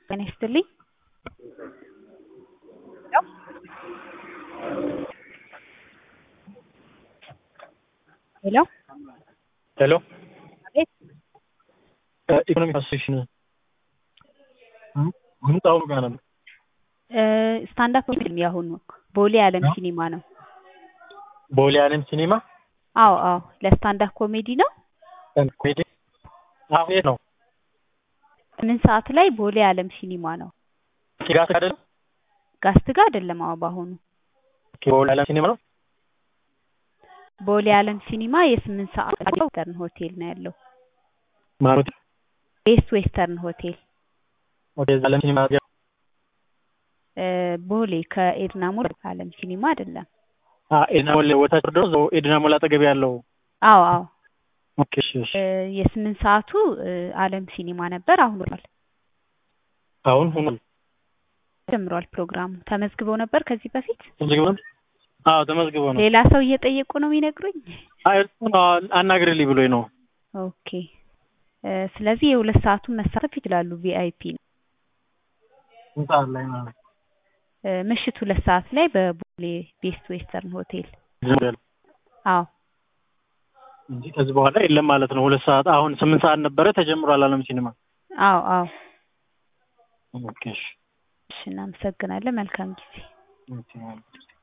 ጤና ይስጥልኝ። ሄሎ ሄሎ አቤት ኢኮኖሚክ አሶሴሽን ህንጻው ጋር ነው። ስታንዳፕ ፊልም ያሁኑ ቦሌ ዓለም ሲኒማ ነው። ቦሌ ዓለም ሲኒማ አዎ አዎ ለስታንዳፕ ኮሜዲ ነው። ኮሜዲ አዎ የት ነው? ስምንት ሰዓት ላይ ቦሌ ዓለም ሲኒማ ነው። ጋስ አይደለም? ጋስት ጋር አይደለም። አዎ በአሁኑ ቦሌ ዓለም ሲኒማ ነው። ቦሌ ዓለም ሲኒማ የስምንት ሰዓት ዌስተርን ሆቴል ነው ያለው። ማለት ቤስት ዌስተርን ሆቴል ወደ ዓለም ሲኒማ እ ቦሌ ከኤድና ሞል ዓለም ሲኒማ አይደለም። አ ኤድና ሞል ወታች ወርዶ እዛው ኤድና ሞል አጠገብ ያለው አዎ አዎ ኦኬ እሺ እሺ እ የስምንት ሰዓቱ እ ዓለም ሲኒማ ነበር። አሁን ሆኗል አሁን ሆኗል ጀምሯል ፕሮግራሙ። ተመዝግበው ነበር ከዚህ በፊት ተመዝግቦ ነው? አዎ ተመዝግቦ ነው። ሌላ ሰው እየጠየቁ ነው የሚነግሩኝ። አይ እሱ ነው አናግርልኝ ብሎኝ ነው። ኦኬ እ ስለዚህ የሁለት ሰዓቱን መሳተፍ ይችላሉ። ቪአይፒ ነው። ስንት ሰዓት ላይ ማለት ነው? እ ምሽት ሁለት ሰዓት ላይ በቦሌ ቤስት ዌስተርን ሆቴል። ዝም አዎ እንጂ ከዚህ በኋላ የለም ማለት ነው። ሁለት ሰዓት አሁን ስምንት ሰዓት ነበረ ተጀምሯል ዓለም ሲኒማ። አዎ አዎ ኦኬ እሺ እሺ እናመሰግናለን። መልካም ጊዜ። ኦኬ